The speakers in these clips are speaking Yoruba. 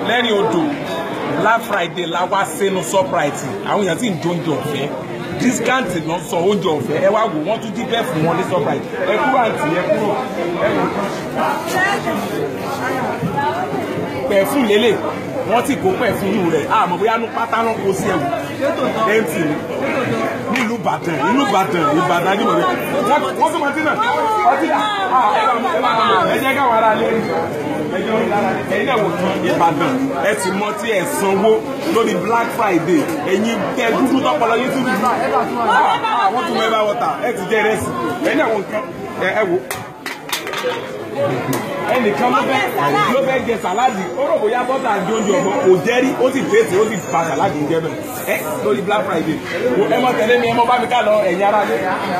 lẹ́rìn odò black friday la wá sínú surprise àwọn èèyàn sì ń jó oúnjẹ ọ̀fẹ́ discount lọ sọ oúnjẹ ọ̀fẹ́ ẹ wá wò wọ́n tún dín bẹ́ẹ̀ fún wọn ní surprise ẹ kúrò àǹtí ẹ kúrò ẹ wò pẹ̀fún lélẹ̀ wọ́n ti kó pẹ̀fún nù rẹ̀ àmọ́ bóyá nu pátá náà kó sí ẹ̀wù ẹ̀ǹtì ni nílùú ìbàdàn ìlú ìbàdàn ìbàdàn ajímọ̀lẹ́ wọ́n tún mọtí náà ọtí ẹ jẹ́ káwọn ará lé ẹ̀yin náà wò tán ìbàdàn ẹ sì mọ tí ẹ sanwó lórí black friday ẹ̀yin tẹ dúdú tọpọlọ yín tún dúdú wọ́n tún mọ ẹ bá wọta ẹ ti jẹ ìrẹsì ẹ̀yin náà wò nǹkan ẹ wò ẹnìkan ló fẹ́ ló fẹ́ jẹ sàláàdì ó rò bóyá bọ́tà àti oúnjẹ ọmọ kò jẹ́rí ó sì fèsì ó sì fa sàláàdì ń jẹ bẹ́ẹ̀ ẹ lórí black friday ẹ mọ tẹ̀lé mi ẹ mọ bá mi ká lọ ẹ̀yin ara lé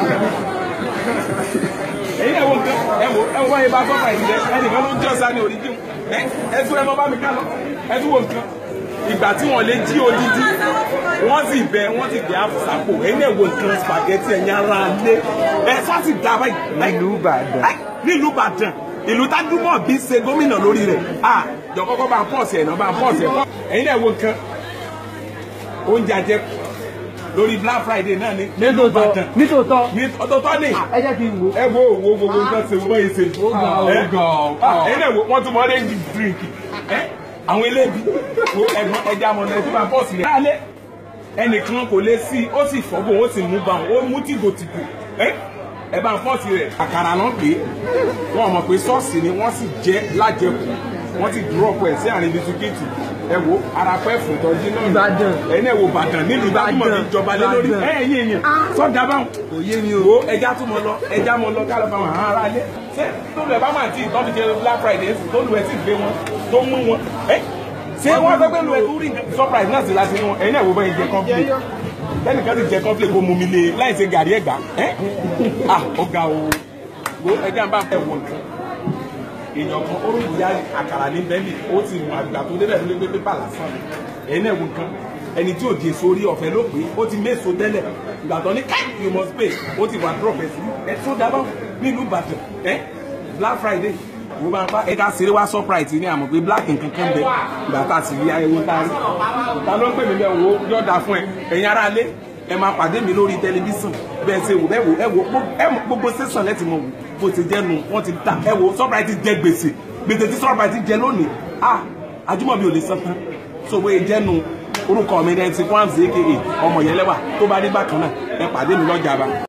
ẹ̀yin ẹ wo nǹkan ẹ wo ẹ wo báyìí bá bọ́tà yìí jẹ ẹnìkan ló jẹ́ ọ̀sán ní oríjì ẹ ẹ tún ẹ mọ bá mi ká lọ ẹ tún wo nǹkan ìgbà tí wọn lè jí odidi wọn sì bẹ wọn sì gbé àfùsàpò ẹ̀yin ẹ wo nǹkan spaghetti ẹ̀yin ara lé ẹ sá sì dá báyìí nílùú ìbàdàn nílùú ìbàdàn ìlú tájúmọ̀ bí ṣe gómìnà lórí rẹ̀ à jọ kọ́kọ́ bá ń pọ̀sì ẹ̀ náà bá ń pọ̀sì ẹ̀ ẹ̀yin náà wo nǹkan oúnjẹ àjẹkù lórí black friday náà ni nílùú ìbàdàn nítòótọ́ ọ̀tọ̀ọ̀tọ̀ ni ẹ jẹ́ kí n wò. ẹ wo wo gbogbo nǹkan ṣe wọ́n yìí ṣe ẹ̀yin náà wo wọ́n tún mọ orange drink ẹ àwọn elébi wo ẹ̀gbọ́n ẹja mọ̀ náà ẹ tún bá pọ̀sì rẹ̀ lálẹ́ ẹnìkan kò lè sí ó sì fọ́gbọ̀n ó sì mú bá wọn ó mú tìgòtìgò ẹ ẹ bá ń pọ́ọ̀sì rẹ̀ àkàrà náà pé wọ́n mọ̀ pé ṣọ́ọ̀ṣì ni wọ́n sì jẹ́ lájẹkù wọ́n ti dúrọ́pù ẹ̀ sí àárín bisikíìtì ẹ wo arapẹ́ fòtọ́jú náà Ìbàdàn. ẹ̀yin ẹ̀ wo Ìbàdàn nílùú ìbájúmọ̀ ní ìjọba lé lórí Ìbàdàn. ẹ̀ ẹ̀yìn èèyàn sọ́dà báwọn kò yé mi o. wo ẹja tún mọ lọ ẹja mọ lọ ká lọ bá wọn àwọn ará ilé ṣé tólu ẹ bá máa tí ìtọ́jú jẹ black friday sí tólu ẹ sì gbé wọn tó mú wọn ẹ ṣé wọn fẹ́ pé lu ẹ tó rí surprise náà sí láti inú wọn ẹ̀yin ẹ̀ wo bẹ́ẹ̀ jẹ complete lẹ́nìkan ti jẹ complete kó mú mi lé láì ṣe gàrí ẹ̀gbá ẹ́ ah ọ̀gá o wo ẹja ń bá fẹ́ wọ̀ nǹkan èèyàn kan ó rògbò ya àkàrà ní bẹ́ẹ̀lì ó ti mú àgbà tó débẹ̀ tó lé pé pépà lásán ẹ̀yin náà wo nǹkan ẹni tí ò di èso orí ọ̀fẹ́ ló pé ó ti méso tẹ́lẹ̀ ìgbà tó ní káì you must pay ó ti wà drop ẹ̀ sí ẹ tó dábọ̀ nílùú Ìbàdàn ẹ Black Friday wo máa pa ẹ̀ka ṣeré wá surprise ní àmọ̀ pé black nǹkan kan bẹ ìgbà tá a sì rí ayẹwo tá a rí ta ló ń pè mí bẹ́ẹ̀ wo yọ̀ọ̀dà fún ẹ ẹ̀yin ará ilé ẹ máa pàdé mi lórí tẹlifíṣàn bẹ́ẹ̀ ṣe wò bẹ́ẹ̀ wò ẹ wò ẹ mọ̀ gbogbo sẹ́sàn lẹ́tì mọ̀ wò bó ti jẹ́ nu wọ́n ti ta ẹ wò Surprise jẹ gbèsè gbèsè tí Surprise jẹ lónìí ah Ajímọ̀bí ò lè san tán so bóyá jẹ́ nu orúkọ mi rẹ̀ ti Kwamsi aka ọmọ yẹn lẹ́wà tó bá rí bákan náà ẹ pàdé mi lọ́jà bá.